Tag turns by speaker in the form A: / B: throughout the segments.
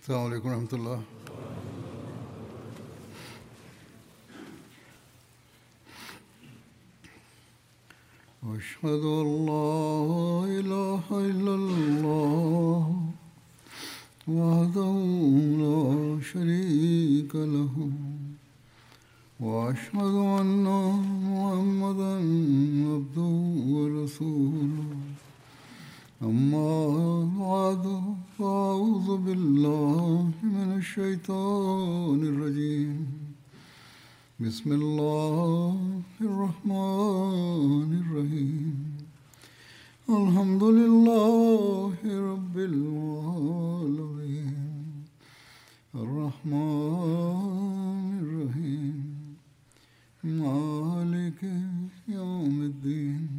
A: السلام عليكم ورحمة الله أشهد أن لا إله إلا الله وحده لا شريك له وأشهد أن محمدا عبده ورسوله أما بعد فأعوذ بالله من الشيطان الرجيم بسم الله الرحمن الرحيم الحمد لله رب العالمين الرحمن الرحيم مالك يوم الدين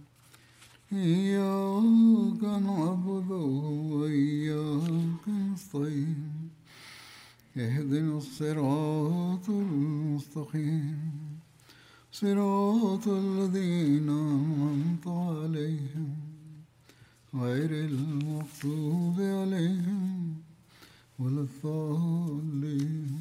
A: إياك نعبد وإياك نستعين اهدنا الصراط المستقيم صراط الذين أنعمت عليهم غير المغضوب عليهم ولا الضالين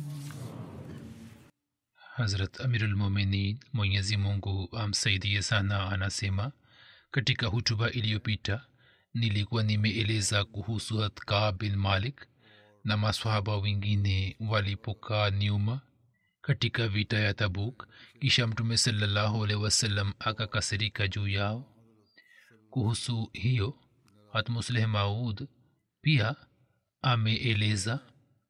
B: hazrat amirulmuminin mwenyezi mungu amsaidie sana anasema katika hutuba iliyopita nilikuwa nimeeleza kuhusu hatka bin malik na maswahaba wengine walipokaa nyuma katika vita ya tabuk kisha mtume salallahu alehi wasallam akakasirika juu yao kuhusu hiyo hatmusleh maud pia ameeleza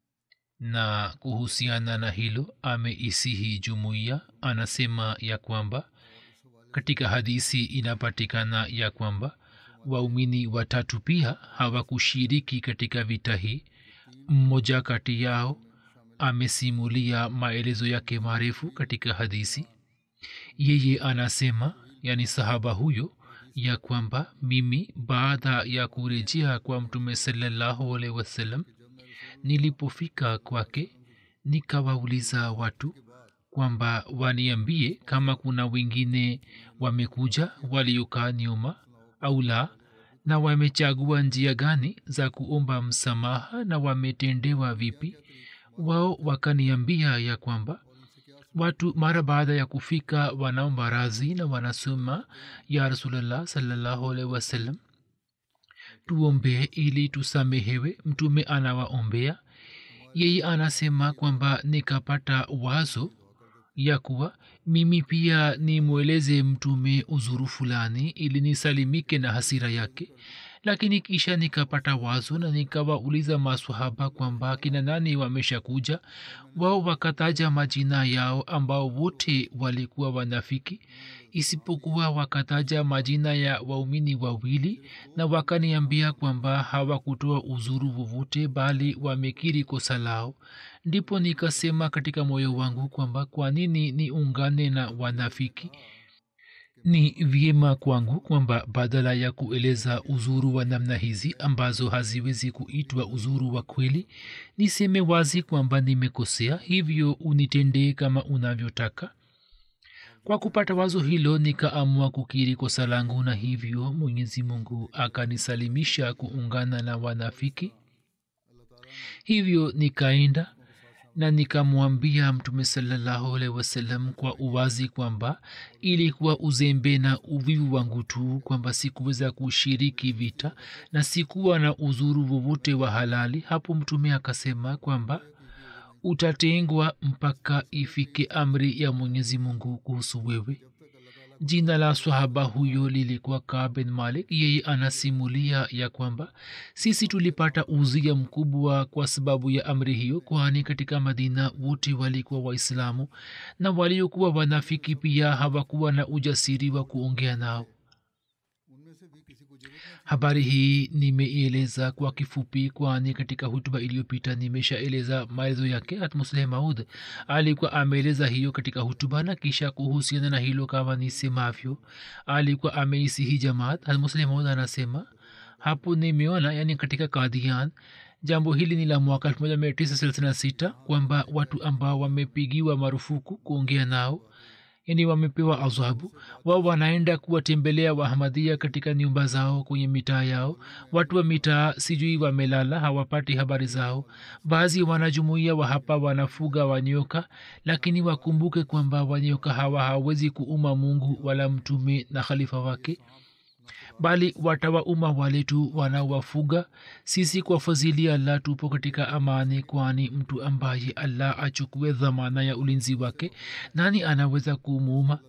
B: na kuhusiana na hilo ameisihi jumuiya anasema ya kwamba katika hadisi inapatikana ya kwamba waumini watatu pia hawakushiriki katika vita hii mmoja kati yao amesimulia maelezo yake marefu katika hadisi yeye anasema yani sahaba huyo ya kwamba mimi baada ya kurejea kwa mtume salallahu alehi wasallam nilipofika kwake nikawauliza watu kwamba waniambie kama kuna wengine wamekuja waliokaa nyuma au la na wamechagua njia gani za kuomba msamaha na wametendewa vipi wao wakaniambia ya kwamba watu mara baada ya kufika wanaomba razi na wanasema ya rasulllah salallahu alaihi wasallam tuombee ili tusamehewe mtume anawaombea yeye anasema kwamba nikapata wazo ya kuwa mimi pia nimweleze mtume uzuru fulani ili nisalimike na hasira yake lakini kisha nikapata wazo na nikawauliza maswahaba kwamba kina nani wameshakuja wao wakataja majina yao ambao wote walikuwa wanafiki isipokuwa wakataja majina ya waumini wawili na wakaniambia kwamba hawakutoa uzuru wowote bali wamekiri kosa lao ndipo nikasema katika moyo wangu kwamba kwa nini niungane na wanafiki ni vyema kwangu kwamba badala ya kueleza uzuru wa namna hizi ambazo haziwezi kuitwa uzuru wa kweli niseme wazi kwamba nimekosea hivyo unitendee kama unavyotaka kwa kupata wazo hilo nikaamua kukiri kosa langu na hivyo mwenyezi mungu akanisalimisha kuungana na wanafiki hivyo nikaenda na nikamwambia mtume salallahu alehi wasallam kwa uwazi kwamba ilikuwa uzembe na uvivu wangu tu kwamba sikuweza kushiriki vita na sikuwa na uzuru wowote wa halali hapo mtume akasema kwamba utatengwa mpaka ifike amri ya mwenyezi mungu kuhusu wewe jina la swahaba huyo lilikuwa kaa bin malik yeye anasimulia ya kwamba sisi tulipata uzia mkubwa kwa sababu ya amri hiyo kwani katika madina wote walikuwa waislamu na waliokuwa wanafiki pia hawakuwa na ujasiri wa kuongea nao habari hii nimeieleza kwa kifupi kwani katika hutuba iliyopita nimeshaeleza maelezo yake hatmusleh maud alikuwa ameeleza hiyo katika hutuba na kisha kuhusiana na hilo kama nisemavyo alikuwa ameisihi jamaat hatmusleh maud anasema hapo nimeona yani katika kadhian jambo hili ni la mwaka 1936 kwamba watu ambao wamepigiwa marufuku kuongea nao yani wamepewa adhabu wao wanaenda kuwatembelea wahamadia katika nyumba zao kwenye mitaa yao watu wa mitaa sijui wamelala hawapati habari zao baadhi wanajumuia wa hapa wanafuga wanyoka lakini wakumbuke kwamba wanyoka hawa hawezi kuuma mungu wala mtume na khalifa wake bali watawauma wale tu wanawafuga sisi kwa fadhili allah tupo katika amani kwani mtu ambaye allah achukue dhamana ya ulinzi wake nani anaweza kumuuma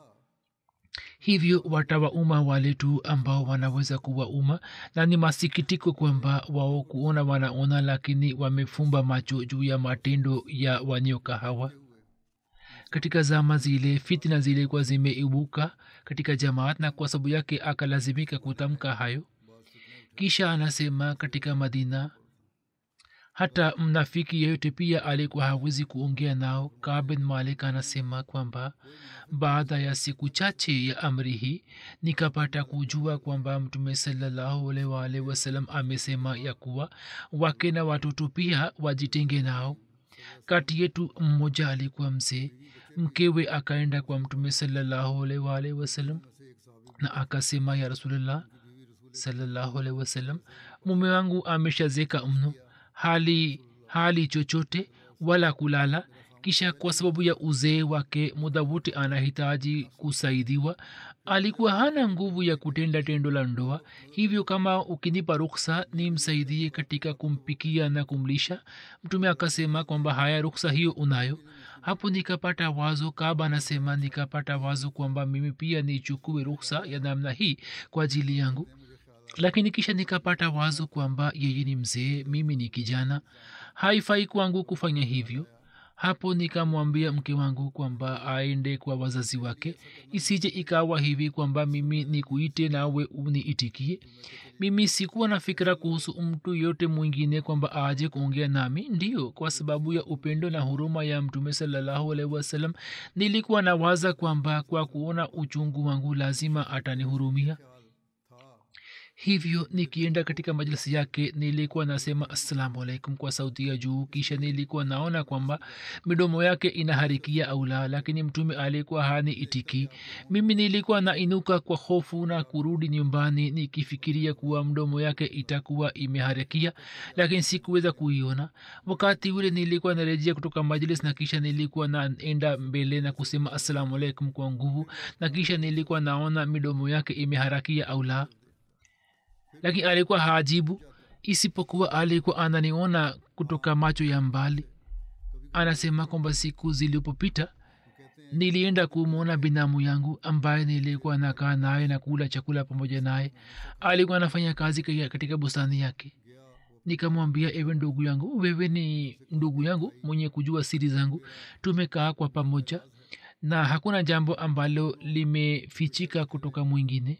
B: hivyo watawauma wale tu ambao wanaweza kuwauma na ni masikitiko kwamba wao kuona wanaona lakini wamefumba macho juu ya matendo ya wanyoka hawa katika zama zile fitna zilikuwa zimeibuka katika jamaat na kwa sababu yake akalazimika kutamka hayo kisha anasema katika madina hata mnafiki yeyote pia alikuwa hawezi kuongea nao kabin malik anasema kwamba baada ya siku chache ya amri hii nikapata kujua kwamba mtume salllahualwal wasalam amesema ya kuwa wake na watoto pia wajitenge nao kati yetu mmoja alikuwa mzee mkewe akaenda kwa mtume salllahualwal wasalam na akasema ya rasulullah salllahualhi wasalam mume wangu ameshazeka mno hali hali chochote wala kulala kisha kwa sababu ya uzee wake muda wote anahitaji kusaidiwa alikuwa hana nguvu ya kutenda tendo la ndoa hivyo kama ukinipa ruksa nimsaidie katika kumpikia na kumlisha mtume akasema kwamba haya ruksa hiyo unayo hapo nikapata wazo kaba anasema nikapata wazo kwamba mimi pia nichukue ruksa ya namna hii kwa ajili yangu lakini kisha nikapata wazo kwamba yeye ni mzee mimi ni kijana haifai kwangu kufanya hivyo hapo nikamwambia mke wangu kwamba aende kwa wazazi wake isije ikawa hivi kwamba mimi nikuite nawe uniitikie mimi sikuwa na fikira kuhusu mtu yote mwingine kwamba aje kuongea nami ndio kwa sababu ya upendo na huruma ya mtume salallahu alaihi wasallam nilikuwa na waza kwamba kwa kuona uchungu wangu lazima atanihurumia hivyo nikienda katika majlisi yake nilikuwa nasema assalamu alaikum kwa sauti ya juu kisha nilikuwa naona kwamba midomo yake inaharikia au la lakini mtume alikuwa hani itiki mimi nilikuwa nainuka kwa hofu na kurudi nyumbani nikifikiria kuwa mdomo yake itakuwa imeharikia lakini sikuweza kuiona wakati ule nilikuwa narejea kutoka majlis na kisha nilikuwa naenda mbele na kusema assalamu alaikum kwa nguvu na kisha nilikuwa naona midomo yake imeharakia au la lakini alikuwa hajibu isipokuwa alikuwa ananiona kutoka macho ya mbali anasema kwamba siku zilipopita nilienda kumwona binamu yangu ambaye nilikuwa nakaa naye na kula chakula pamoja naye alikuwa anafanya kazi katika bustani yake nikamwambia ewe ndugu yangu wewe ni ndugu yangu mwenye kujua siri zangu tumekaa kwa pamoja na hakuna jambo ambalo limefichika kutoka mwingine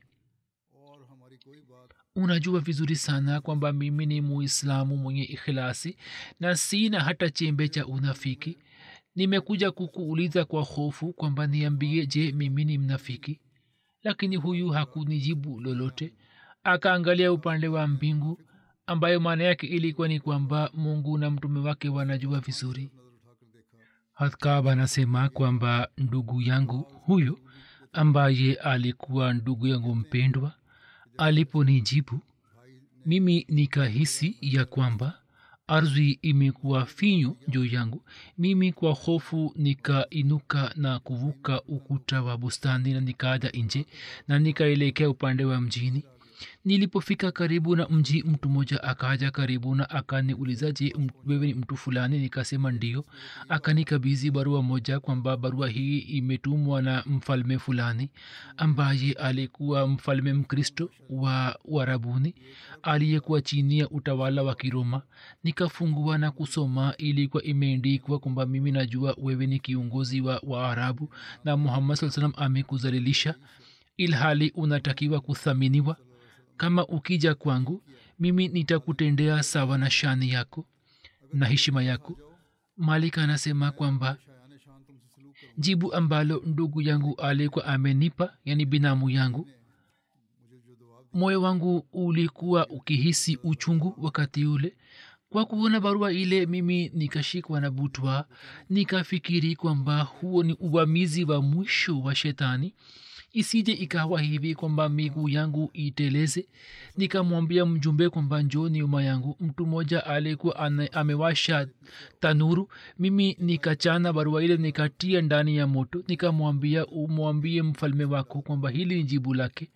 B: unajua vizuri sana kwamba mimi ni muislamu mwenye ikhilasi na sina hata chembe cha unafiki nimekuja kukuuliza kwa hofu kwamba niambie je mimi ni mnafiki lakini huyu hakunijibu lolote akaangalia upande wa mbingu ambayo maana yake ilikuwa ni kwamba mungu na mtume wake wanajua vizuri hatkab anasema kwamba ndugu yangu huyu ambaye alikuwa ndugu yangu mpendwa aliponijibu mimi nikahisi ya kwamba ardhi imekuwa finyu juu yangu mimi kwa hofu nikainuka na kuvuka ukuta wa bustani na nikaja nje na nikaelekea upande wa mjini nilipofika karibu na mji mtu mmoja akaja karibu na akaniuliza je wewe ni mtu fulani nikasema ndio akanikabizi barua moja kwamba barua hii imetumwa na mfalme fulani ambaye alikuwa mfalme mkristo wa uarabuni aliyekuwa chini ya utawala wa kiroma nikafungua na kusoma ilikuwa imeendikwa kwamba mimi najua wewe ni kiongozi wa waarabu na muhammad saa salam amekuzalilisha ilhali unatakiwa kuthaminiwa kama ukija kwangu mimi nitakutendea sawa na shani yako na heshima yako malik anasema kwamba jibu ambalo ndugu yangu alikuwa amenipa yani binamu yangu moyo wangu ulikuwa ukihisi uchungu wakati ule kwa kuona barua ile mimi nikashikwa na butwa nikafikiri kwamba huo ni uvamizi wa mwisho wa shetani isije ikawa hivi kwamba miguu yangu iteleze nikamwambia mjumbe kwamba njoo nyuma yangu mtu mmoja alikuwa amewasha tanuru mimi nikachana barua ile nikatia ndani ya moto nikamwambia umwambie mfalme wako kwamba hili ni jibu lake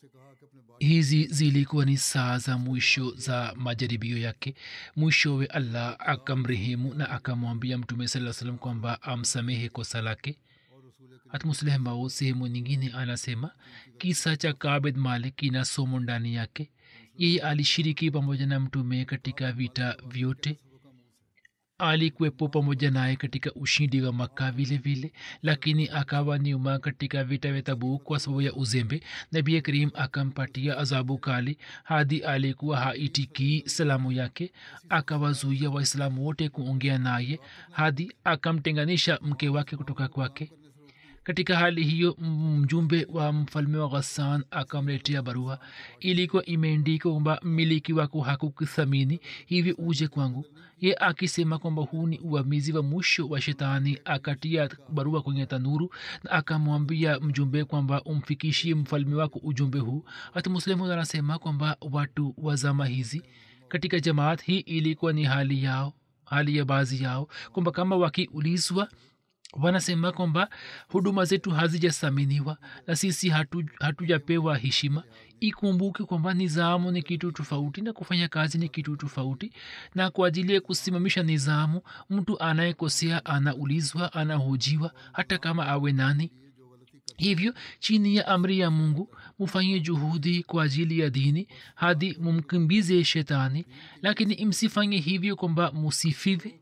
B: hizi zilikuwa ni saa za mwisho za majaribio yake mwishowe allah akamrehemu na akamwambia mtume saa salam kwamba amsamehe kosa lake hatmusleh mao sehemu nyingine anasema kisa cha kabed malik kina somo ndani yake yeye alishiriki pamoja na mtume katika vita vyote alikuwepo pamoja naye katika ushindi wa makka vile vile lakini akawa nyuma katika vita vya tabuk kwa sababu ya uzembe nabi karim akampatia adhabu kali hadi alikuwa haitikii salamu yake akawazuia waislamu wote kuongea naye hadi akamtenganisha mke wake kutoka kwake katika hali hiyo mjumbe wa mfalme wa ghassan akamletea barua ilikuwa imeandikwa kwamba mmiliki wako hakukuthamini hivi uje kwangu ye akisema kwamba huu ni uvamizi wa mwisho wa shetani akatia barua kwenye tanuru na akamwambia mjumbe kwamba umfikishie mfalme wako ujumbe huu hata muslimu anasema kwamba watu wa zama hizi katika jamaat hii ilikuwa ni hali yao hali ya baadhi yao kwamba kama wakiulizwa wanasema kwamba huduma zetu hazijasaminiwa na sisi hatujapewa hatu heshima ikumbuke kwamba nizamu ni kitu tofauti na kufanya kazi ni kitu tofauti na kwa ajili ya kusimamisha nizamu mtu anayekosea anaulizwa anahojiwa hata kama awe nani hivyo chini ya amri ya mungu mufanye juhudi kwa ajili ya dini hadi mumkimbize shetani lakini msifanye hivyo kwamba musifive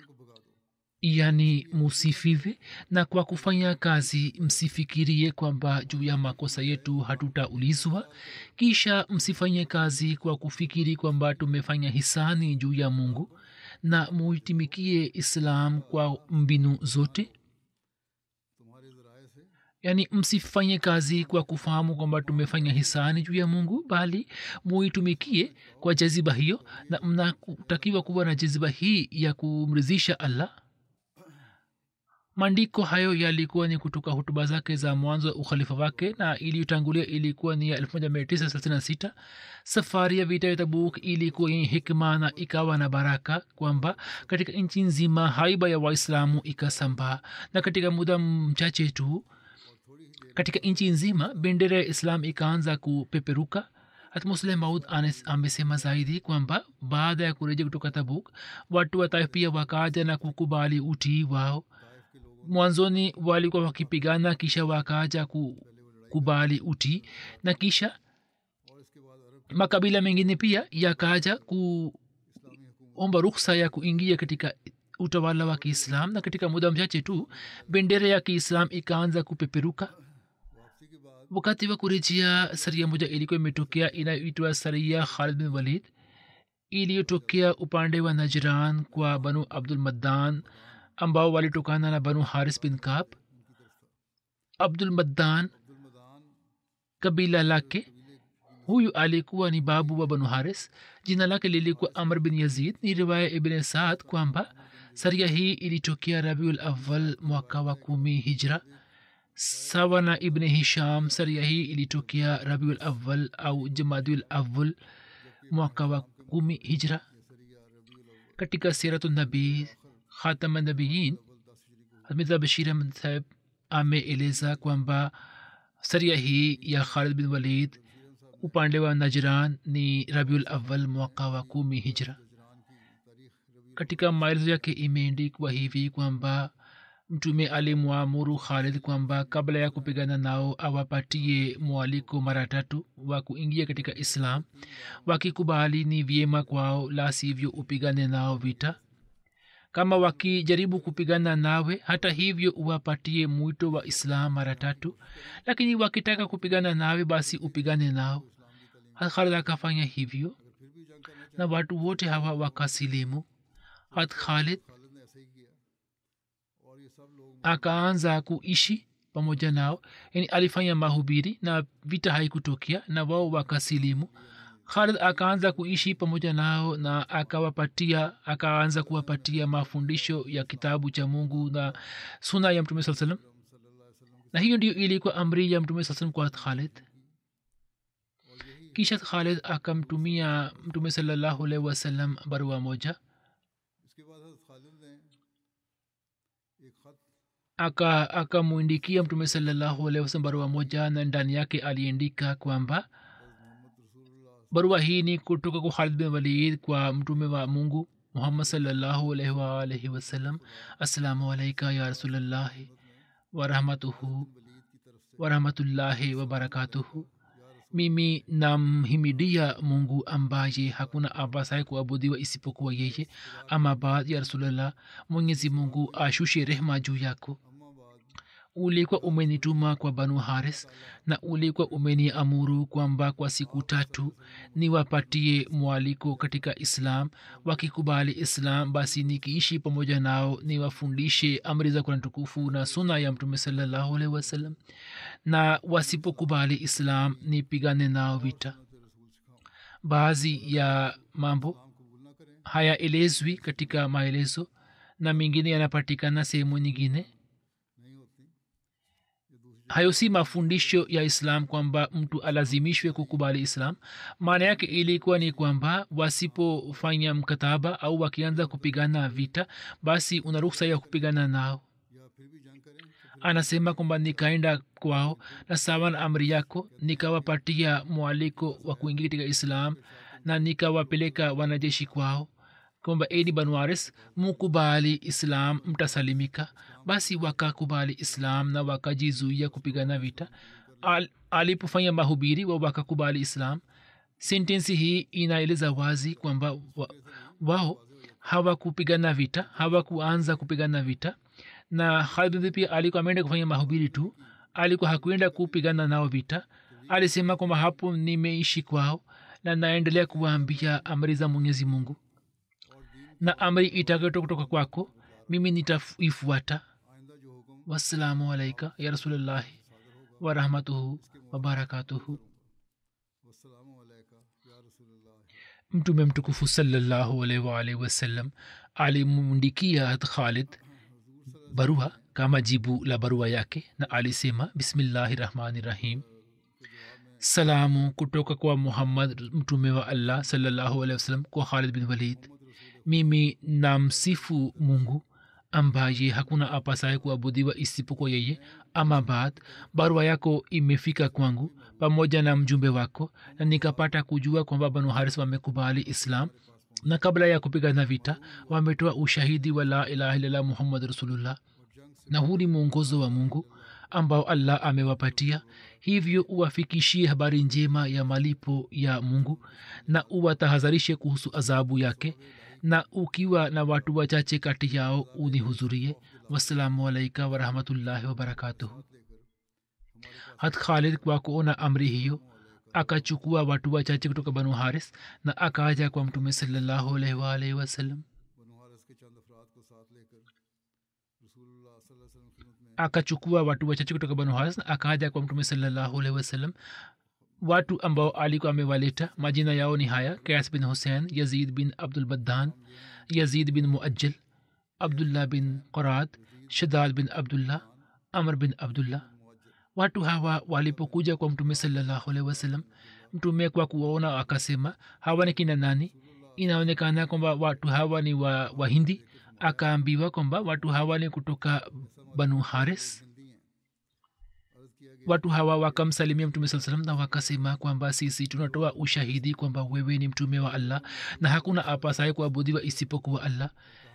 B: yani musifive na kwa kufanya kazi msifikirie kwamba juu ya makosa yetu hatutaulizwa kisha msifanye kazi kwa kufikiri kwamba tumefanya hisani juu ya mungu na muitimikie islam kwa mbinu zote yaani msifanye kazi kwa kufahamu kwamba tumefanya hisani juu ya mungu bali muitumikie kwa jaziba hiyo na mnatakiwa kuwa na jaziba hii ya kumridhisha allah maandiko hayo yalikuwa ni kutoka hutuba zake za mwanzo wa ukhalifa wake na iliyotangulia ilikuwa ni ya 1936 safari ya vita ya tabuk ilikuwa yenye hikma na ikawa na baraka kwamba katika nchi nzima haiba ya waislamu ikasambaa na katika muda mchache tu katika nchi nzima bendera ya islam ikaanza kupeperuka hatmusleh maud amesema zaidi kwamba baada ya kurejea kutoka tabuk watu wa taif pia wakaja na kukubali utii wao mwanzoni walikuwa wakipigana kisha wakaja kukubali utii na kisha makabila mengine pia yakaja kuomba ruksa ya kuingia katika utawala wa kiislam na katika muda mchache tu bendera ya kiislam ikaanza kupeperuka wakati wa kurejea saria moja ilikuwa imetokea inayoitwa saria khalid bin walid iliyotokea upande wa najran kwa banu abdul maddan ambao walitokana na banu haris bin kab abdul maddan kabila lake huyu alikuwa ni babu wa banu haris jina lake lilikuwa amr bin yazid ni riwaya ibn saad kwamba saria hii ilitokea rabiul awal mwaka wa kumi hijra sawa na ibn hisham saria hii ilitokea rabiul awal au jamadiul awal mwaka wa kumi hijra katika siratu nabii khatama nabiyin hamidha bashir ahmad saheb ameeleza kwamba saria hii ya khalid bin walid upande wa najran ni rabiul awal mwaka wa kumi hijra katika maelezo yake imeendikwa hivi kwamba mtume alimwamuru khalid kwamba kabla ya kupigana nao awapatie mwaliko mara tatu wa kuingia katika islam wakikubali ni vyema kwao la sivyo upigane nao vita kama wakijaribu kupigana nawe hata hivyo uwapatie mwito wa islam mara tatu lakini wakitaka kupigana nawe basi upigane nao khalid akafanya hivyo na watu wote hawa wakasilimu hat khalid akaanza kuishi pamoja nao yani alifanya mahubiri na vita haikutokea na wao wakasilimu khalid akaanza kuishi pamoja nao na akawapatia akaanza kuwapatia mafundisho ya kitabu cha mungu na suna ya mtume saa salam na hiyo ndio ilikuwa amri ya mtume saa salam kwa khalid kisha khalid akamtumia mtume salallahu alaihi wasallam barua moja
A: इसके बाद हज़रत खालिद ने एक ख़त
B: aka akamwindikia mtume salallahu alaihi wasallam barua moja na ndani yake aliandika kwamba barua hii ni kutoka kwa khalid bin walid kwa mtume wa mungu muhammad salallahu alaihi waalaihi wasallam assalamu alaika ya rasulallahi warahmatuhu warahmatullahi wabarakatuhu mimi namhimidia mungu ambaye hakuna abasaye kuabudiwa isipokuwa yeye ama baad ya rasulllah mwenyezi mungu ashushe rehma juu yako ulikuwa umenituma kwa banu haris na ulikuwa umeniamuru kwamba kwa siku tatu niwapatie mwaliko katika islam wakikubali islam basi nikiishi pamoja nao niwafundishe amri za kurani tukufu na suna ya mtume salallahu alaihi wasallam na wasipokubali islam nipigane nao vita baadhi ya mambo hayaelezwi katika maelezo na mengine yanapatikana sehemu nyingine hayo si mafundisho ya islam kwamba mtu alazimishwe kukubali islam maana yake ilikuwa ni kwamba wasipofanya mkataba au wakianza kupigana vita basi una ruksa ya kupigana nao anasema kwamba nikaenda kwao na sawa na amri yako nikawapatia mwaliko wa kuingia katika islam na nikawapeleka wanajeshi kwao kwamba eni banwaris mukubali islam mtasalimika basi wakakubali islam na wakajizuia kupigana vita Al, alipofanya mahubiri wa wakakubali islam sentensi hii inaeleza wazi kwamba wa, wao hawakupigana vita hawakuanza kupigana vita na khalid pia alikuwa ameenda kufanya mahubiri tu alikuwa hakuenda kupigana nao vita alisema kwamba hapo nimeishi kwao na naendelea kuwaambia amri za mwenyezi mungu na amri itakayotoka kutoka kwako mimi nitaifuata wassalamu alaika ya rasulullahi warahmatuhu wabarakatuhu mtume mtukufu salallahu alaihi waalihi wasallam alimmundikia hat khalid barua kama jibu la barua yake na alisema bismillahi rahmani rahim salamu kutoka kwa muhammad mtume wa allah salallahu alehi wasallam kwa khalid bin walid mimi namsifu mungu ambaye hakuna apasaye kuabudiwa isipokuwa yeye ama baad barua yako imefika kwangu pamoja na mjumbe wako na nikapata kujua kwamba banu haris wamekubali islam na kabla ya kupigana vita wametoa ushahidi wa la ilaha illallah muhammad rasulullah na huu ni mwongozo wa mungu ambao allah amewapatia hivyo uwafikishie habari njema ya malipo ya mungu na uwatahadharishe kuhusu adhabu yake na ukiwa na watu wachache kati yao unihudhurie wassalamu alaika warahmatullahi wabarakatuhu hat khalid kwa kuona amri hiyo akachukua watu wachache kutoka banu haris na akaja kwa mtume salallahu alaihi waalaihi wasallam akachukua watu wachache kutoka banu haris na akaja kwa mtume salallahu alaihi wasallam watu ambao alikuwa amewaleta majina yao ni haya kas bin hussein yazid bin abdulbadhan yazid bin muajjal abdullah bin qorad shadad bin abdullah amr bin abdullah watu hawa walipokuja kwa mtume salallahu alaihi wasallam mtume kwa kuwaona akasema hawa ni kina nani inaonekana kwamba watu hawa ni wa wahindi akaambiwa kwamba watu hawa ni kutoka banu haris watu hawa wakamsalimia mtume saa salam na wakasema kwamba sisi tunatoa ushahidi kwamba wewe ni mtume wa allah na hakuna apasaye kuabudiwa isipokuwa allah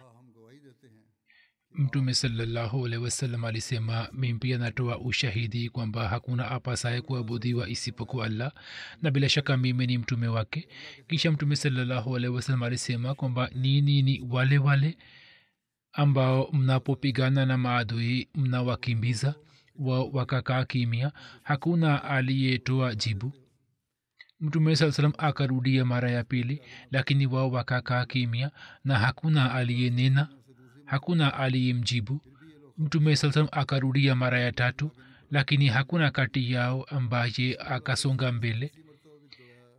B: mtume salallahu alehi wasallam alisema mimi pia natoa ushahidi kwamba hakuna apasaye kuabudiwa isipokuwa allah na bila shaka mimi ni mtume wake kisha mtume salallahu alehi wasallam alisema kwamba nini ni wale wale ambao mnapopigana na maadui mnawakimbiza wa wakakaa kimya hakuna aliyetoa jibu mtume saa salam akarudia mara ya pili lakini wao wakakaa kimya na hakuna aliyenena hakuna aliyemjibu mtume saa salam akarudia mara ya tatu lakini hakuna kati yao ambaye akasonga mbele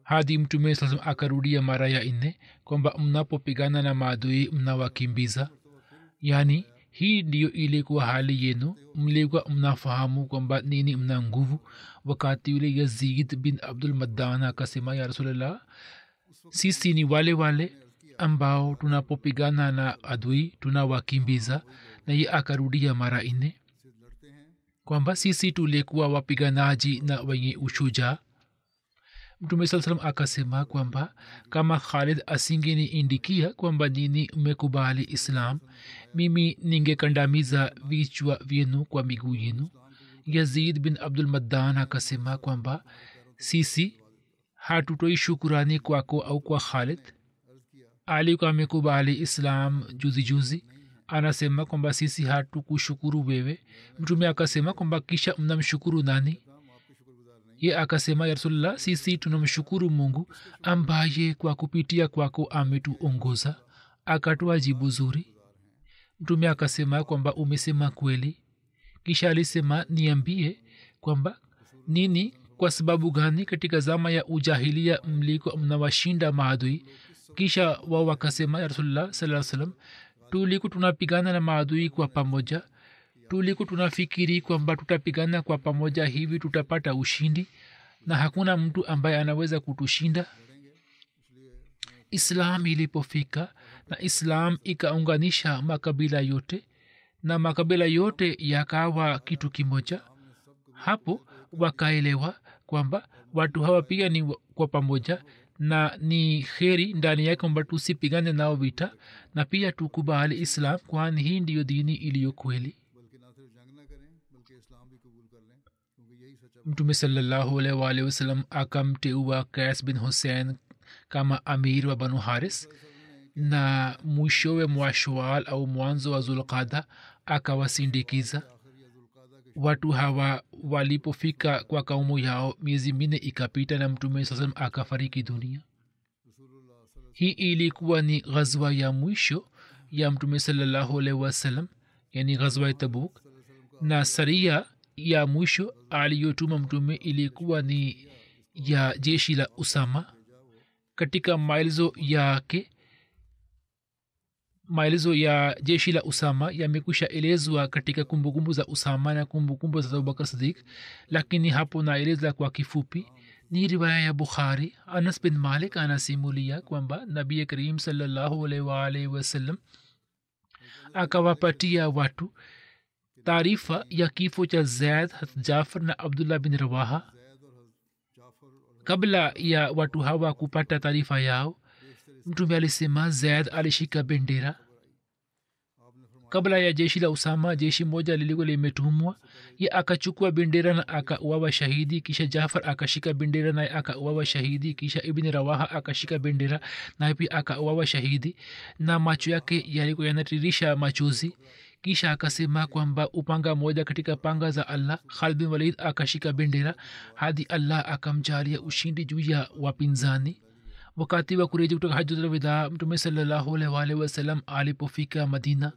B: hadi mtume saa salam akarudia mara ya nne kwamba mnapopigana na maadui mnawakimbiza yaani hii ndiyo ilikuwa hali yenu mlikuwa mnafahamu kwamba nini mna nguvu wakati yule yazid bin abdul maddan akasema ya rasulllah sisi ni wale wale ambao tunapopigana na adui tunawakimbiza na ye akarudia mara nne kwamba sisi tulikuwa wapiganaji na wenye ushujaa mtume saa salam akasema kwamba kama khalid asingeniindikia kwamba nini mmekubali islam mimi ningekandamiza vichwa vyenu kwa miguu yenu yazid bin abdul maddan akasema kwamba sisi hatutoi shukurani kwako au kwa khalid alikuwa amekubali islam juzi juzi anasema kwamba sisi hatukushukuru wewe mtume akasema kwamba kisha mnamshukuru nani ye akasema ya rasulllah sisi tunamshukuru mungu ambaye kwa kupitia kwako ametuongoza akatoa jibu zuri mtume akasema kwamba umesema kweli kisha alisema niambie kwamba nini kwa sababu gani katika zama ya ujahilia mliko mnawashinda maadui kisha wao wakasema ya rasulullah saa salam tuliku tunapigana na maadui kwa pamoja tuliku tunafikiri kwamba tutapigana kwa pamoja hivi tutapata ushindi na hakuna mtu ambaye anaweza kutushinda islam ilipofika na islam ikaunganisha makabila yote na makabila yote yakawa kitu kimoja hapo wakaelewa kwamba watu hawa pia ni kwa pamoja na ni kheri ndani yake kwamba tusipigane nao vita na pia tukubali islam kwani hii ndiyo dini iliyo kweli
A: बल्कि ना सिर्फ जंग ना करें बल्कि इस्लाम भी कबूल कर लें क्योंकि यही सच्चा
B: mtume salallahu alaihi wa alihi wasallam akamteua kas bin hussein kama amir wa banu haris na mwishowe mwa shawal au mwanzo wa zulqada akawasindikiza watu hawa walipofika kwa kaumu yao miezi minne ikapita na mtume saa salam akafariki dunia hii ilikuwa ni ghazwa ya mwisho ya mtume salallahu alaihi wasallam yani ghazwa ya tabuk na saria ya mwisho aliyotuma mtume ilikuwa ni ya jeshi la usama katika maelezo yake maelezo ya jeshi la usama yamekwisha elezwa katika kumbukumbu za usama na kumbukumbu za abubakar sadik lakini hapo naeleza kwa kifupi ni riwaya ya bukhari anas bin malik anasimulia kwamba nabii karim salallahu alaihi waalihi wasallam akawapatia watu taarifa ya kifo cha zaid jafar na abdullah bin rawaha kabla ya watu hawa kupata taarifa yao mtume alisema zaid alishika bendera kabla ya jeshi la usama jeshi moja lilikuwa limetumwa ye akachukua bendera na akauawa shahidi kisha jafar akashika bendera naye akauawa shahidi kisha ibni rawaha akashika bendera naye pia akauawa shahidi na macho yake yalikuwa yanatiririsha machozi kisha akasema kwamba upanga moja katika panga za allah khalid bin walid akashika bendera hadi allah akamjalia ushindi juu ya wapinzani wakati wa kureji kutoka hajatulwida mtume salallahu alaihi waalihi wasallam alipofika madina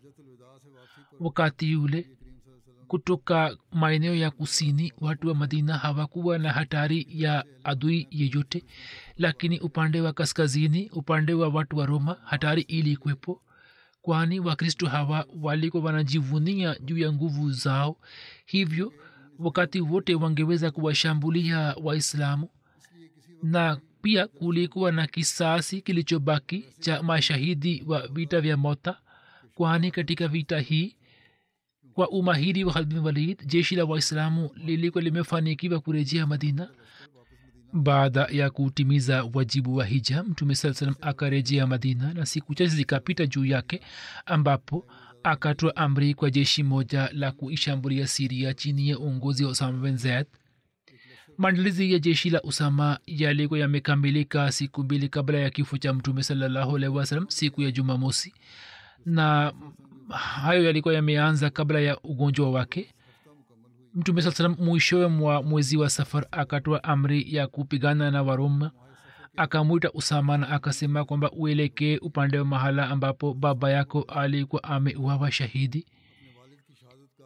B: wakati yule kutoka maeneo ya kusini watu wa madina hawakuwa na hatari ya adui yeyote lakini upande wa kaskazini upande wa watu wa roma hatari ilikwepo kwani wakristo hawa walikuwa wanajivunia juu ya nguvu zao hivyo wakati wote wangeweza kuwashambulia waislamu na pia kulikuwa na kisasi kilichobaki cha mashahidi wa vita vya mota kwani katika vita hii kwa umahiri wa khalid bin walid jeshi la waislamu lilikuwa limefanikiwa kurejea madina baada ya kutimiza wajibu wa hija mtume saa salam akarejea madina na siku chache zikapita juu yake ambapo akatoa amri kwa jeshi moja la kuishambulia siria chini ya uongozi wa usama bin zaid maandalizi ya jeshi la usama yalikuwa yamekamilika siku mbili kabla ya kifo cha mtume salallahu alaihi wasalam siku ya jumamosi na hayo yalikuwa yameanza kabla ya ugonjwa wake mtume saa salam mwishowe mwa mwezi wa safar akatoa amri ya kupigana na waroma akamwita usama na akasema kwamba uelekee upande wa mahala ambapo baba yako alikuwa ameuawa shahidi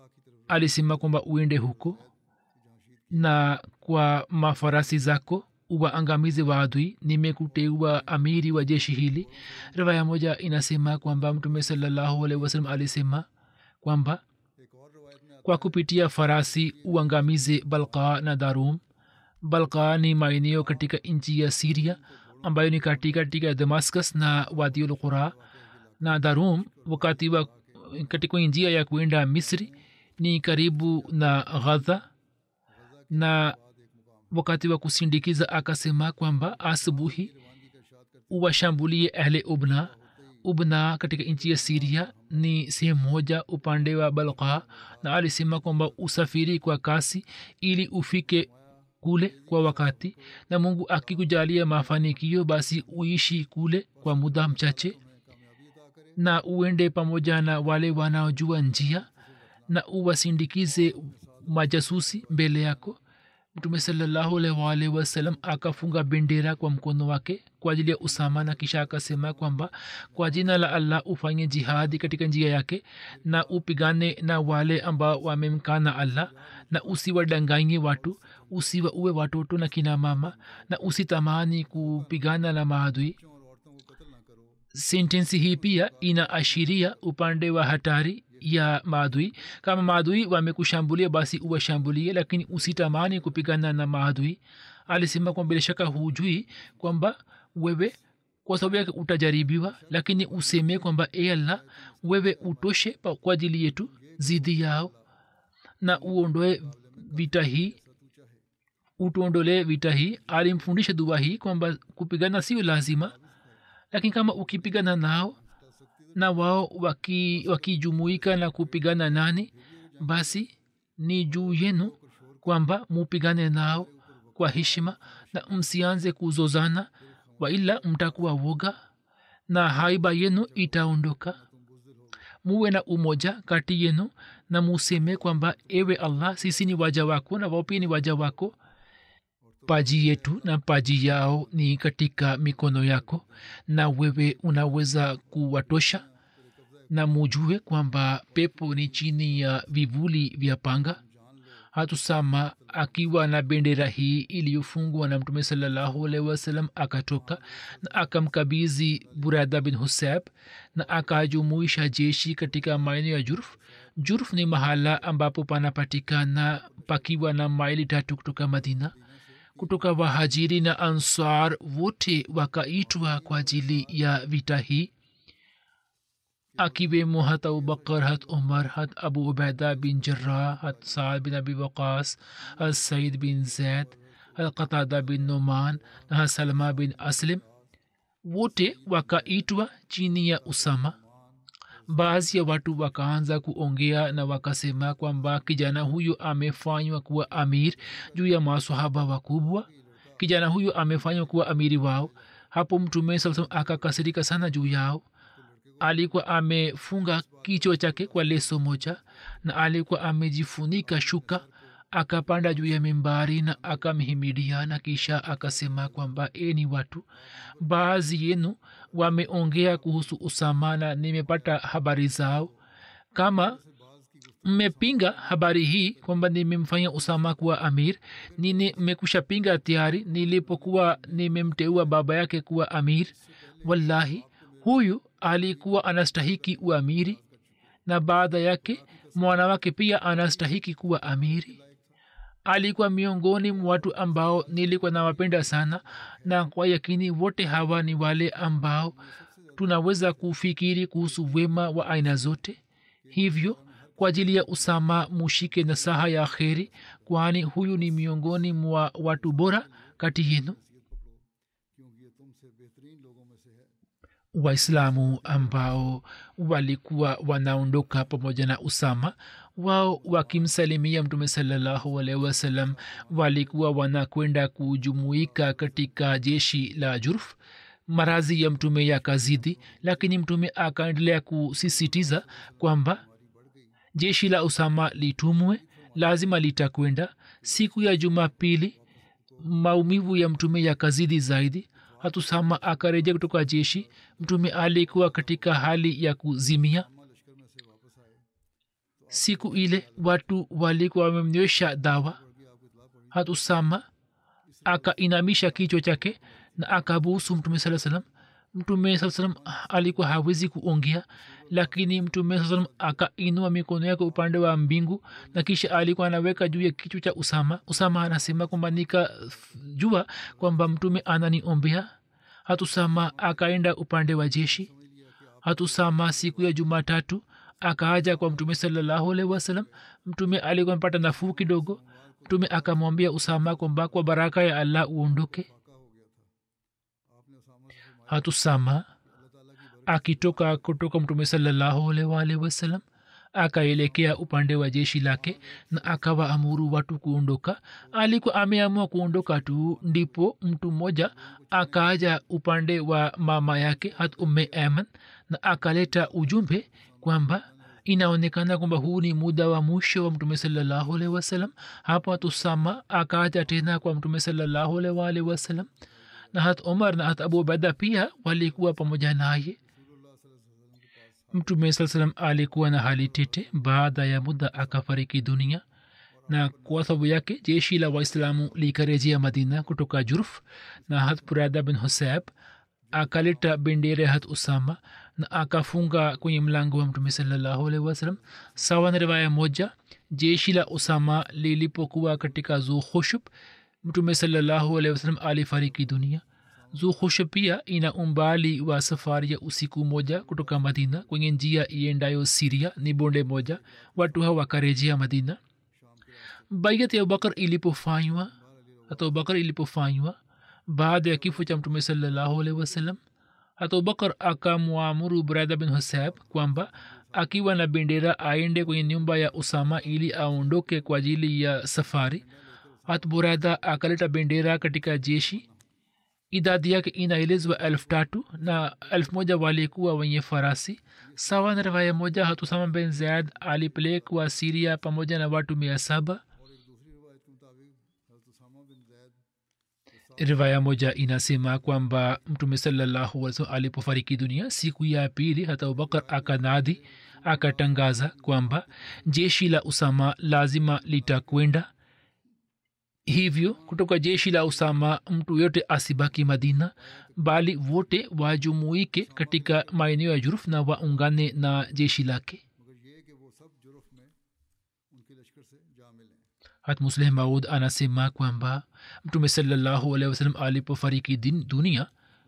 B: alisema kwamba uende huko na kwa mafarasi zako uwaangamize waadui nimekuteua amiri wa jeshi hili riwaya moja inasema kwamba mtume salallahu alaihi wasallam alisema kwamba
A: एक और रवायत में आता
B: kwa kupitia farasi uangamize balka na darum balka ni maeneo katika nchi ya siria ambayo ni katika katika damascus na wadiul qura na darum wakati wa katika njia ya kuenda misri ni karibu na ghadha na wakati wa kusindikiza akasema kwamba asubuhi uwashambulie ahle ubna ubna katika nchi ya siria ni sehemu moja upande wa balka na alisema kwamba usafiri kwa kasi ili ufike kule kwa wakati na mungu akikujalia mafanikio basi uishi kule kwa muda mchache na uende pamoja na wale wanaojua njia na uwasindikize majasusi mbele yako mtume salallahu alaihi waalihi wasallam akafunga bendera kwa mkono wake kwa ajili ya usama na kisha akasema kwamba kwa jina la allah ufanye jihadi katika njia yake na upigane na wale ambao wamemkana allah na usiwadanganye watu usiwa uwe watoto na kina mama na usitamani kupigana na maadui
A: और औरतों को कत्ल ना करो
B: sentensi hii pia inaashiria upande wa hatari ya maadui kama maadui wamekushambulia basi uwashambulie lakini usitamani kupigana na maadui alisema kwamba bila shaka hujui kwamba wewe kwa sababu yake utajaribiwa lakini useme kwamba e allah wewe utoshe pa- kwa ajili yetu zidi yao na uondoe vita hii utuondolee vita hii alimfundisha dua hii kwamba kupigana sio lazima lakini kama ukipigana nao na wao waki- wakijumuika waki na kupigana nani basi ni juu yenu kwamba mupigane nao kwa heshima na msianze kuzozana waila mtakuwa woga na haiba yenu itaondoka muwe na umoja kati yenu na museme kwamba ewe allah sisi ni waja wako na wao pia ni waja wako paji yetu na paji yao ni katika mikono yako na wewe unaweza kuwatosha na mujue kwamba pepo ni chini ya vivuli vya panga hatusama akiwa na bendera hii iliyofungwa na mtume salallahu alaihi wasallam akatoka na akamkabizi burada bin huseb na akajumuisha jeshi katika maeneo ya jurf jurf ni mahala ambapo panapatikana pakiwa na maili tatu kutoka madina kutoka wahajiri na ansar wote wakaitwa kwa ajili ya vita hii akiwemo hat abubakar hat umar hat abu ubaida bin jarrah hat saad bin abi waqas hat said bin zaid hat qatada bin numan na hat salma bin aslim wote wakaitwa chini ya usama baadhi ya watu wakaanza kuongea na wakasema kwamba kijana huyu amefanywa kuwa amir juu ya masahaba wakubwa kijana huyu amefanywa kuwa amiri wao hapo mtume saa salam akakasirika sana juu yao alikuwa amefunga kichwa chake kwa leso moja na alikuwa amejifunika shuka akapanda juu ya mimbari na akamhimidia na kisha akasema kwamba eni watu baadhi yenu wameongea kuhusu usama na nimepata habari zao kama mmepinga habari hii kwamba nimemfanya usama kuwa amir nini mmekusha pinga tayari nilipokuwa nimemteua baba yake kuwa amir wallahi huyu alikuwa anastahiki uamiri na baada yake mwana wake pia anastahiki kuwa amiri alikuwa miongoni mwa watu ambao nilikuwa nawapenda sana na kwa yakini wote hawa ni wale ambao tunaweza kufikiri kuhusu wema wa aina zote hivyo kwa ajili ya usama mushike na saha ya kheri kwani huyu ni miongoni mwa watu bora kati yenu
A: क्योंकि ये तुमसे बेहतरीन लोगों में से है
B: waislamu ambao walikuwa wanaondoka pamoja na usama wao wakimsalimia mtume salallahu alaihi wasallam walikuwa wanakwenda kujumuika katika jeshi la jurf marazi ya mtume yakazidi lakini mtume akaendelea kusisitiza kwamba jeshi la usama litumwe lazima litakwenda siku ya jumapili maumivu ya mtume yakazidi zaidi hatusama akarejea kutoka jeshi mtume alikuwa katika hali ya kuzimia siku ile watu walikuwa wamemnywesha dawa hatusama akainamisha kichwa chake na akabusu mtume saa salam mtume saa salam alikuwa hawezi kuongea lakini mtume saa salam akainua mikono yake upande wa mbingu na kisha alikuwa anaweka juu ya kichwa cha usama usama anasema kwamba nikajua kwamba mtume ananiombea hatusama akaenda upande wa jeshi hatusama siku ya jumatatu akaaja kwa mtume salallahu alaihi wasalam mtume alikuwa mpata nafuu kidogo mtume akamwambia usama kwamba kwa baraka ya allah uondoke hatusama akitoka kutoka mtume salallahu alaihi wasalam akaelekea upande wa jeshi lake na akawa amuru watu kuondoka alikuwa ameamua kuondoka tu ndipo mtu mmoja akaaja upande wa mama yake hat umme aman na akaleta ujumbe kwamba inaonekana kwamba huu ni muda wa mwisho wa mtume salallahu alaihi wasalam hapo tusama akaaja tena kwa mtume salallahu alaihi wasalam na hat omar na hat abu bada pia walikuwa pamoja naye mtume saa salam alikuwa na hali tete baada ya muda akafariki dunia na kwa sababu yake jeshi la waislamu likarejea madina kutoka jurf na hat burada bin husab akaleta bendera hat usama na akafunga kwenye mlango wa mtume salallahu alaihi wasalam sawa na riwaya moja jeshi la usama lilipokuwa katika zuhushub mtume salallahu alaihi wasalam alifariki dunia zuhushub pia ina umbali wa safari ya usiku moja kutoka madina kwenye njia iendayo siria ni bonde moja watu hawa wakarejea madina baiat ya abubakar ilipofanywa hata abubakar ilipofanywa baada ya kifo cha mtume salallahu alaihi wasallam hata abubakar akamwamuru brada bin husab kwamba akiwa na bendera aende kwenye nyumba ya usama ili aondoke kwa ajili ya safari hat burada akaleta bendera katika jeshi idadi yake inaelezwa elfu tatu na elfu moja walikuwa wenye farasi sawa na rivaya moja hatusama ben zaid alipelekwa siria pamoja na watu mia saba rivaya moja inasema kwamba mtume salallahu alaihi alipofariki dunia siku ya pili hata abubakar akanadhi akatangaza kwamba jeshi la usama lazima litakwenda hivyo kutoka jeshi la usama mtu yote asibaki madina bali wote wajumuike katika maeneo ya juruf na waungane na jeshi lake hat musleh maud anasema kwamba mtume salallahu alehi wasalam alipofariki dunia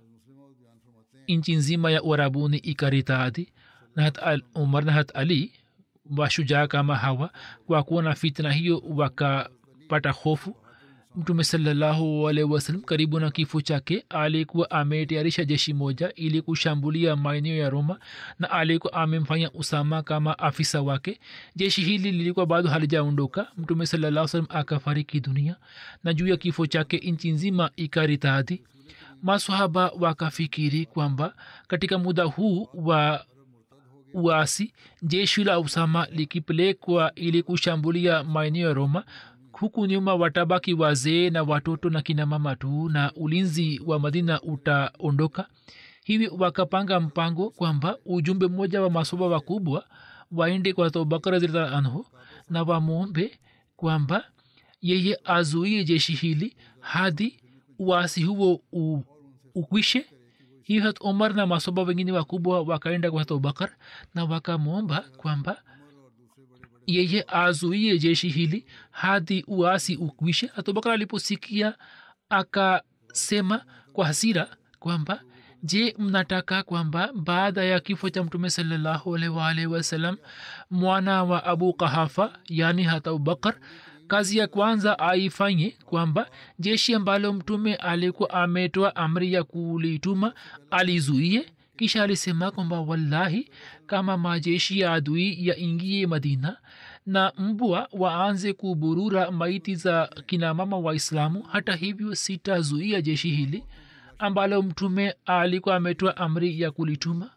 B: nchi nzima ya uarabuni ikaritaadhi na hat al, umar na hat ali washujaa kama hawa kwa kuona fitna hiyo wakapata hofu mtume salallahu alaihi wasalam karibu na kifo chake alikuwa ametayarisha jeshi moja ili kushambulia maeneo ya roma na alikuwa amemfanya usama kama afisa wake jeshi hili lilikuwa bado halijaondoka mtume salallahu salam akafariki dunia na juu ya kifo chake nchi nzima ikaritadhi masahaba wakafikiri kwamba katika muda huu wa uasi jeshi la usama likipelekwa ili kushambulia maeneo ya roma huku nyuma watabaki wazee na watoto na kina mama tu na ulinzi wa madina utaondoka hivi wakapanga mpango kwamba ujumbe mmoja wa masoba wakubwa waende kwa abubakar radhiallahu anhu na wamwombe kwamba yeye azuie jeshi hili hadi uasi huo u, ukwishe hiyo hat umar na masoba wengine wakubwa wakaenda kwa abubakar na wakamwomba kwamba yeye azuie jeshi hili hadi uasi ukwishe abubakar aliposikia akasema kwa hasira kwamba je mnataka kwamba baada ya kifo cha mtume salallahu alaihi waalihi wasallam mwana wa abu kahafa yani hata abubakar kazi ya kwanza aifanye kwamba jeshi ambalo mtume alikuwa ametoa amri ya kulituma alizuie kisha alisema kwamba wallahi kama majeshi ya adui yaingie madina na mbwa waanze kuburura maiti za kinamama waislamu hata hivyo sitazuia jeshi hili ambalo mtume alikuwa ametoa amri ya kulituma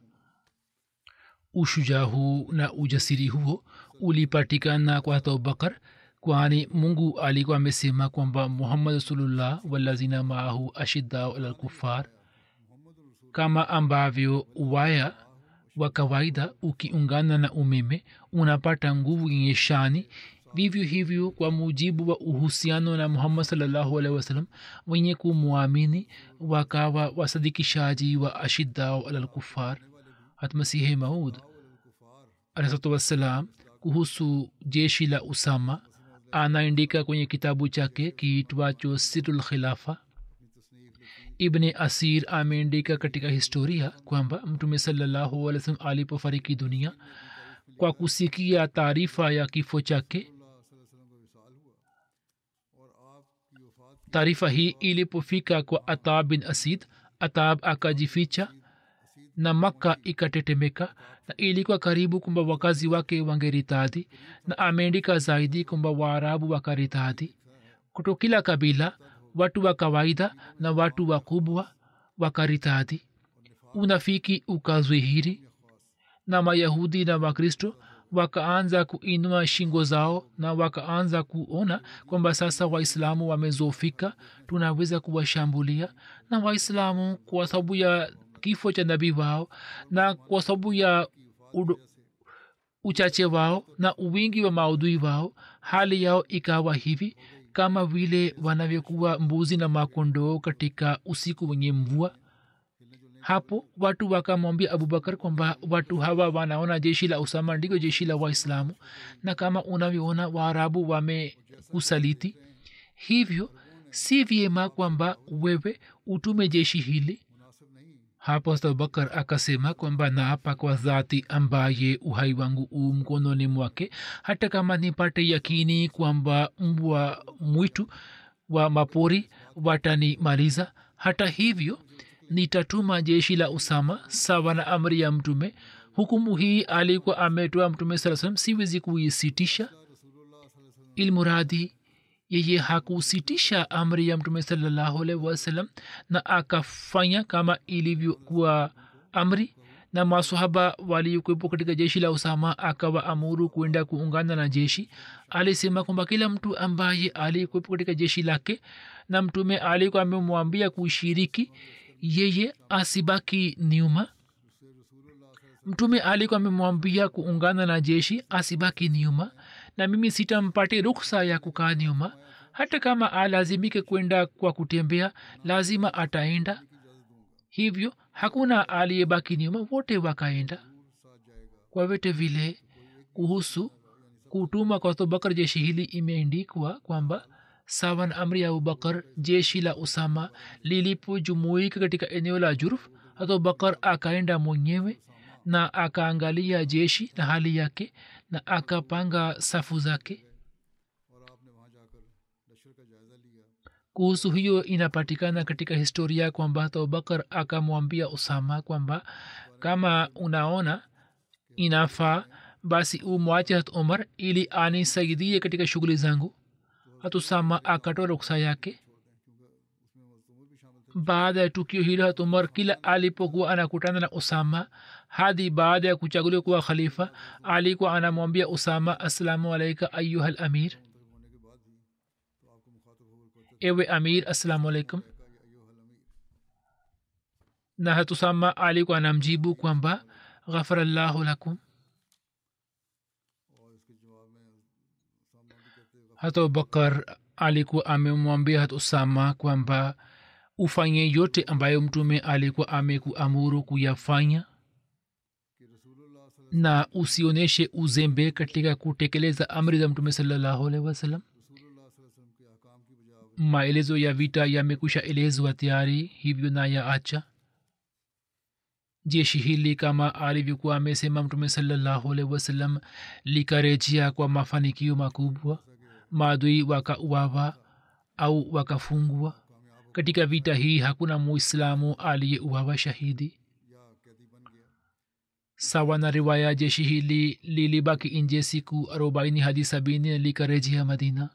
B: ushujaa huu na ujasiri huo ulipatikana kwa abubakar kwani mungu alikuwa amesema kwamba muhammad rasulullah walazina maahu ashiddau ala lkufar kama ambavyo waya wa kawaida ukiungana na umeme unapata nguvu yenye shani vivyo hivyo kwa mujibu wa uhusiano na muhammad salllahu alehi wasallam wenye kumwamini wakawa wasadikishaji wa ashidau ala lkufar hatmasihi maud alahsatu wassalam kuhusu jeshi la usama anaandika kwenye kitabu chake kiitwacho sirul khilafa ibni asir ameandika katika historia kwamba mtume salallahu alih wasallam alipofariki dunia kwa kusikia taarifa ya kifo chake taarifa hii ilipofika kwa atab bin asid atab akajificha na makka ikatetemeka na ilikuwa karibu kwamba wakazi wake wangeritadhi na ameandika zaidi kwamba waarabu wakaritadhi kuto kila kabila watu wa kawaida na watu wakubwa wakaritadhi unafiki ukazwihiri na mayahudi na wakristo wakaanza kuinua shingo zao na wakaanza kuona kwamba sasa waislamu wamezofika tunaweza kuwashambulia na waislamu kwa sababu ya kifo cha nabii wao na kwa sababu ya udo, uchache wao na uwingi wa maudhui wao hali yao ikawa hivi kama vile wanavyokuwa mbuzi na makondoo katika usiku wenye mvua hapo watu wakamwambia abubakar kwamba watu hawa wanaona jeshi la usama ndiko jeshi la waislamu na kama unavyoona waarabu wamekusaliti hivyo si vyema kwamba wewe utume jeshi hili hapo abubakar akasema kwamba naapa kwa dhati ambaye uhai wangu u mkononi mwake hata kama nipate yakini kwamba mbwa mwitu wa mapori watanimaliza hata hivyo nitatuma jeshi la usama sawa na amri ya mtume hukumu hii alikuwa ametoa mtume saa salam siwezi kuisitisha ilmuradhi yeye hakusitisha amri ya mtume salallahu alaihi wasallam na akafanya kama ilivyokuwa amri na masahaba waliokuwepo katika jeshi la usama akawa amuru kuenda kuungana na jeshi alisema kwamba kila mtu ambaye alikuwepo katika jeshi lake na mtume alikuwa amemwambia kushiriki yeye asibaki nyuma mtume alikuwa amemwambia kuungana na jeshi asibaki nyuma na mimi sitampate ruksa ya kukaa nyuma hata kama alazimike kwenda kwa kutembea lazima ataenda hivyo hakuna aliyebaki nyuma wote wakaenda kwa vyote vile kuhusu kutuma kwa abubakar jeshi hili imeandikwa kwamba sawan amri ya abubakar jeshi la usama lilipojumuika katika eneo la juruf abubakar akaenda mwenyewe na akaangalia jeshi na hali yake na akapanga safu zake kuhusu hiyo inapatikana katika historia kwamba abubakar akamwambia usama kwamba kama unaona inafaa basi umwache hat umar ili anisaidie katika shughuli zangu hatusama akatoa ruksa yake baada ya tukio hilo hat umar kila alipokuwa anakutana na usama hadi baada ya kuchaguliwa kuwa khalifa alikuwa anamwambia usama assalamu alaika ayuha lamir ewe amir assalamu alaikum na hatusama alikuwa anamjibu kwamba ghafarallahu lakum hata abubakar alikuwa amemwambia hat usama kwamba ufanye yote ambayo mtume alikuwa amekuamuru kuyafanya na usionyeshe uzembe katika kutekeleza amri za mtume salallahu alaihi wasallam maelezo ya vita yamekwisha elezwa tayari hivyo na ya acha jeshi hili kama alivyokuwa amesema mtume salallahu alaihi wasallam likarejea kwa mafanikio makubwa maadui wakauawa au wakafungwa katika vita hii hakuna muislamu aliyeuawa shahidi sawa na riwaya jeshi hili lilibaki nje siku arobaini hadi sabini likarejea madina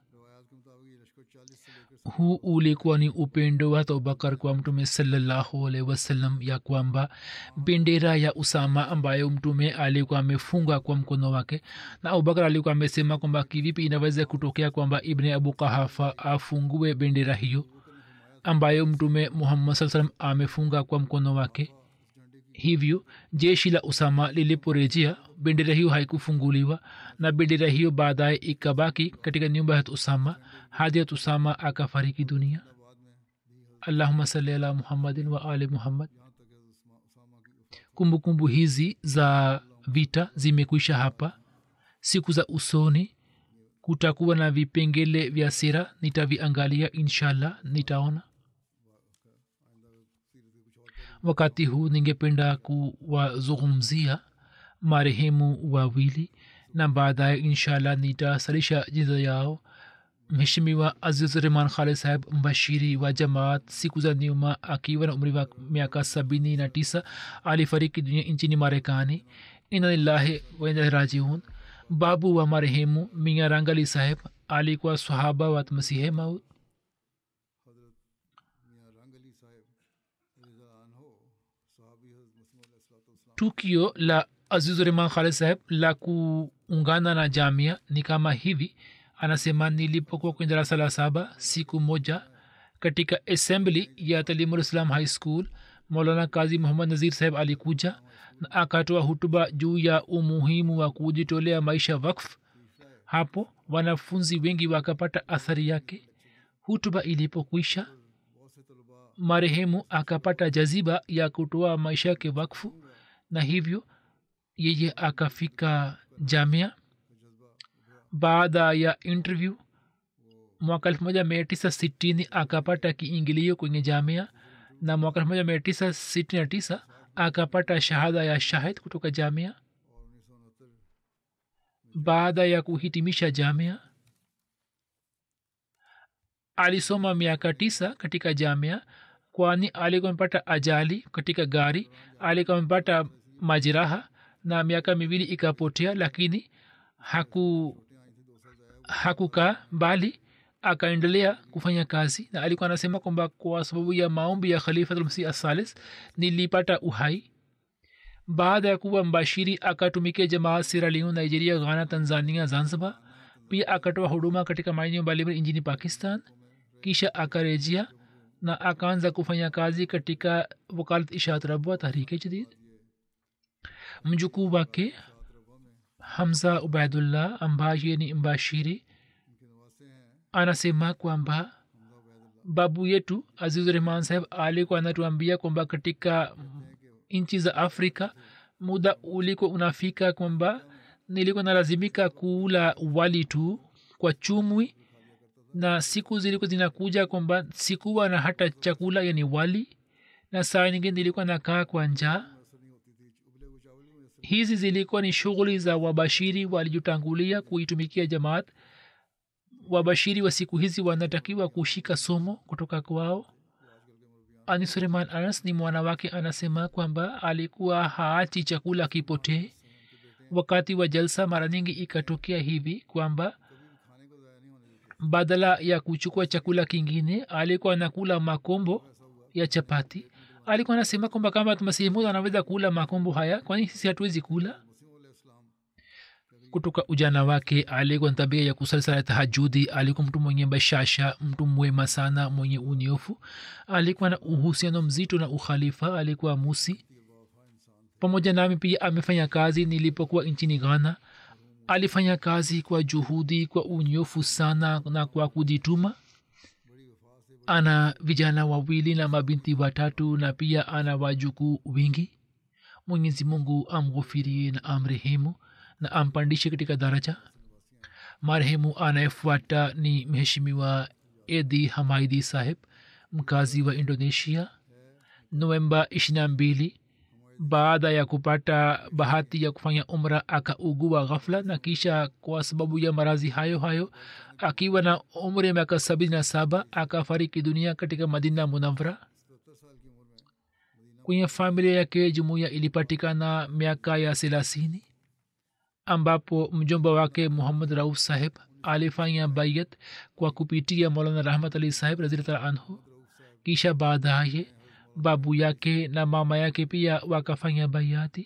B: huu ulikuwa ni upendo wa abubakar kwa mtume salallahu alaihi wasallam ya kwamba bendera ya usama ambayo mtume alikuwa amefunga kwa mkono wake na abubakar alikuwa amesema kwamba kivipi inaweza kutokea kwamba ibni abu kahafa afungue bendera hiyo ambayo mtume muhammad saa salam amefunga kwa mkono wake hivyo jeshi la usama liliporejea bendera hiyo haikufunguliwa na bendera hiyo baadaye ikabaki katika nyumba ya usama hadi ya usama akafariki dunia allahuma sali ala muhammadin wa ali muhammad kumbukumbu hizi za vita zimekwisha hapa siku za usoni kutakuwa na vipengele vya sira nitaviangalia inshallah nitaona wakati huu ningependa kuwazungumzia marehemu wawili na baadaye inshallah nitasalisha jinza yao mheshimiwa aziz rehman khalid saheb mbashiri wa jamaat siku za nyuma akiwa na umri wa miaka sabini na tisa alifariki dunia nchini marekani inalillahi wainarajiun babu wa marehemu mia rangali saheb alikuwa sahaba wa masihe maut tukio la azizurehman khalid saheb la kuungana na jamia ni kama hivi anasema nilipokuwa kwenye darasa la saba siku moja katika assembly ya talimulislam high school maulana kazi muhammad nazir saheb alikuja na akatoa hutuba juu ya umuhimu wa kujitolea maisha wakf hapo wanafunzi wengi wakapata athari yake hutuba ilipokwisha marehemu akapata jaziba ya kutoa maisha yake wakfu na hivyo yeye akafika jamia baada ya interview mwaka elfu moja mia tisa sitini akapata kiingilio kwenye jamia na mwaka elfu moja mia tisa sitini na tisa akapata shahada ya shahid kutoka jamia baada ya kuhitimisha jamia alisoma miaka tisa katika jamia kwani alikuwa amepata ajali katika gari alikuwa amepata majeraha na miaka miwili ikapotea lakini haku hakukaa bali akaendelea kufanya kazi na alikuwa anasema kwamba kwa sababu ya maombi ya khalifatulmsih asalis nilipata uhai baada ya kuwa mbashiri akatumikia jamaa siraliu nigeria ghana tanzania zanzibar pia akatoa huduma katika maeneo mbalimbali nchini pakistan kisha akarejea na akaanza kufanya kazi katika wakalat ishaat rabwa tahrike jadid mjukuu wake hamza ubaidullah ambaye ni mbashiri anasema kwamba babu yetu azizurahman saheb alikuwa anatuambia kwamba katika nchi za afrika muda ulikuwa unafika kwamba nilikuwa nalazimika kuula wali tu kwa chumwi na siku zilikuwa zinakuja kwamba sikuwa na hata chakula yani wali na saa nyingine nilikuwa nakaa kwa njaa hizi zilikuwa ni shughuli za wabashiri waliotangulia kuitumikia jamaat wabashiri wa siku hizi wanatakiwa kushika somo kutoka kwao anisureman anas ni mwana wake anasema kwamba alikuwa haachi chakula kipotee wakati wa jalsa mara nyingi ikatokea hivi kwamba badala ya kuchukua chakula kingine alikuwa anakula makombo ya chapati alikuwa anasema kwamba kama masihimu anaweza kula makombo haya kwani sisi hatuwezi kula kutoka ujana wake alikuwa na tabia ya kusali sala tahajudi alikuwa mtu mwenye bashasha mtu mwema sana mwenye uniofu alikuwa na uhusiano mzito na ukhalifa alikuwa musi pamoja nami pia amefanya kazi nilipokuwa nchini ghana alifanya kazi kwa juhudi kwa unyofu sana na kwa kujituma ana vijana wawili na mabinti watatu na pia ana wajukuu wingi mwenyezi mungu amghufirie na amrehemu na ampandishe katika daraja marehemu anayefuata ni mheshimiwa edi hamaidi saheb mkazi wa indonesia novemba ishirina mbili baada ya kupata bahati ya kufanya umra akaugua ghafla na kisha kwa sababu ya marazi hayo hayo akiwa na umri ya miaka sabini na saba akafariki dunia katika madina munavra kwenye familia yake jumuiya ilipatikana miaka ya thelathini ambapo mjomba wake muhammad rauf saheb alifanya bayat kwa kupitia maulana rahmat ali saheb razillah anhu kisha baadaye babu yake na mama yake pia wakafanya bayati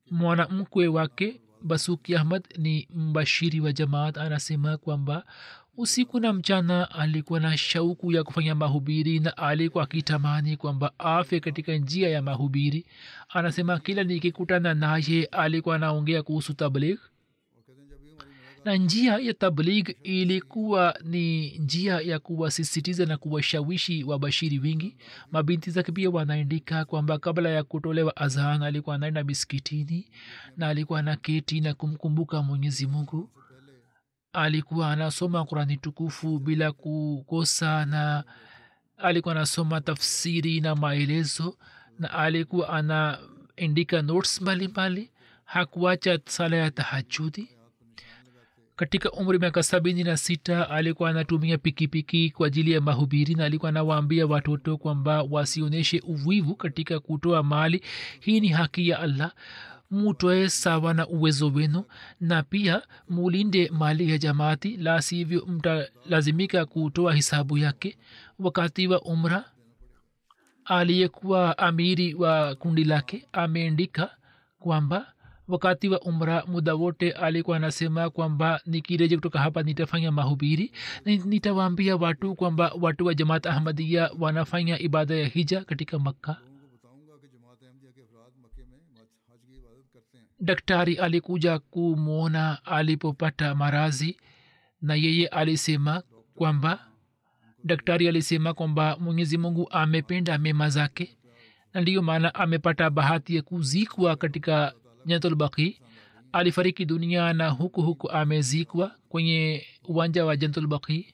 B: mwanamkwe wake basuki ahmad ni mbashiri wa jamaat anasema kwamba usiku na mchana alikuwa na shauku ya kufanya mahubiri na alikuwa akitamani kwamba afe katika njia ya mahubiri anasema kila nikikutana naye alikuwa anaongea kuhusu tabligh na njia ya tabligh ilikuwa ni njia ya kuwasisitiza na kuwashawishi wabashiri wingi mabinti zake pia wanaandika kwamba kabla ya kutolewa azhan alikuwa anaenda miskitini na alikuwa anaketi na kumkumbuka mwenyezi mungu alikuwa anasoma kurani tukufu bila kukosa na alikuwa anasoma tafsiri na maelezo na alikuwa anaandika notes mbalimbali hakuacha sala ya tahajudi katika umri miaka sabini na sita alikuwa anatumia pikipiki kwa ajili ya mahubiri na alikuwa anawaambia watoto kwamba wasionyeshe uvivu katika kutoa mali hii ni haki ya allah mutoe sawa na uwezo wenu na pia mulinde mali ya jamaati la sivyo mtalazimika kutoa hisabu yake wakati wa umra aliyekuwa amiri wa kundi lake ameandika kwamba wakati wa umra muda wote alikuwa anasema kwamba nikireje kutoka hapa nitafanya mahubiri nitawaambia watu kwamba watu wa jamaat ahmadia wanafanya ibada ya hija katika makka daktari alikuja kumwona alipopata marazi na yeye alisema kwamba daktari alisema kwamba mwenyezi mungu amependa mema zake na ndiyo maana amepata bahati ya kuzikwa katika jantulbaki alifariki dunia na huku huku amezikwa kwenye uwanja wa jantulbaki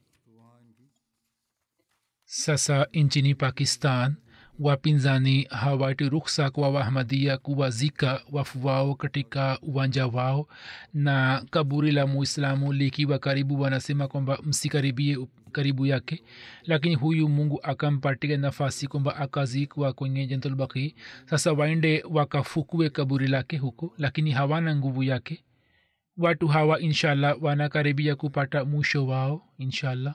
B: sasa nchini pakistan wapinzani hawati ruksa kwa wahmadia kuwazika wafu wao katika uwanja wao na kaburi la muislamu likiwa karibu wanasema kwamba msikaribie karibu yake lakini huyu mungu akampatia nafasi kwamba akazikwa kwenye jantulbaki sasa waende wakafukue kaburi lake huko lakini hawana nguvu yake watu hawa inshallah wanakaribia kupata mwisho wao inshallah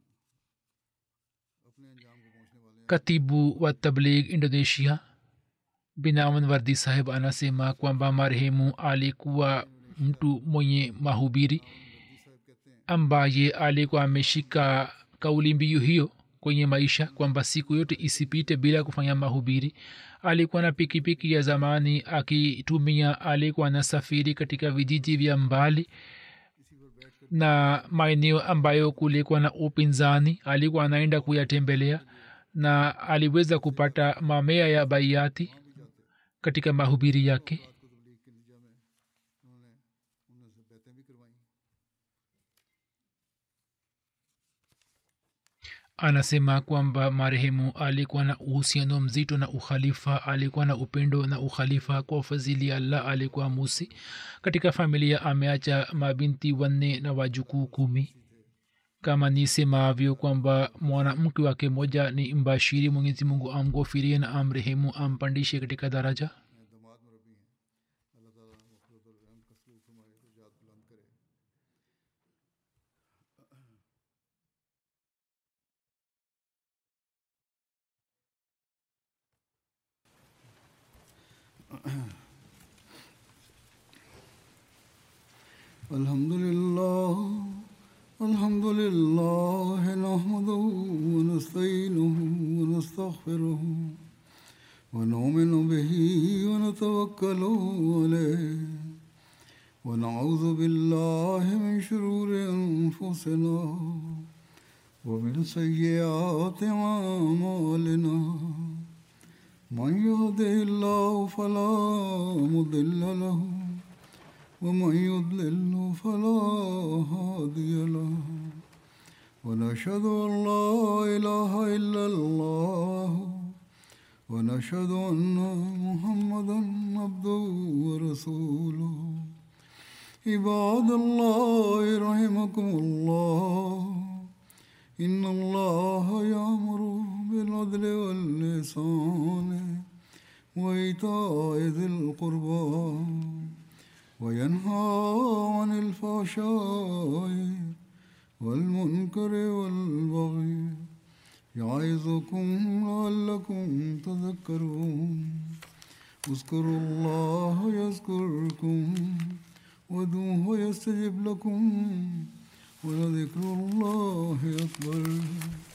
B: katibu wa tabligh indonesia binaman wardi saheb anasema kwamba marehemu alikuwa mtu mwenye mahubiri ambaye alikuwa ameshika kauli mbiu hiyo kwenye maisha kwamba siku yote isipite bila kufanya mahubiri alikuwa na pikipiki ya zamani akitumia alikuwa na safiri katika vijiji vya mbali na maeneo ambayo kulikuwa na upinzani alikuwa anaenda kuyatembelea na aliweza kupata mamea ya baiati katika mahubiri yake anasema kwamba marehemu alikuwa na uhusiano mzito na ukhalifa alikuwa na upendo na ukhalifa kwa fadhili allah alikuwa musi katika familia ameacha mabinti wanne na wajukuu kumi kama nisemavyo kwamba mwanamke wake moja ni mbashiri mwenyezi mungu amghofirie na amrehemu ampandishe katika daraja
A: الحمد لله الحمد لله نحمده ونستعينه ونستغفره ونؤمن به ونتوكل عليه ونعوذ بالله من شرور انفسنا ومن سيئات اعمالنا من يهده الله فلا مضل له ومن يضلل فلا هادي له ونشهد ان لا اله الا الله ونشهد ان محمدا عبده ورسوله عباد الله رحمكم الله ان الله يامر بالعدل واللسان وايتاء ذي القربى وينهى عن الفحشاء والمنكر والبغي يعظكم لعلكم تذكرون اذكروا الله يذكركم ودوه يستجب لكم ولذكر الله أكبر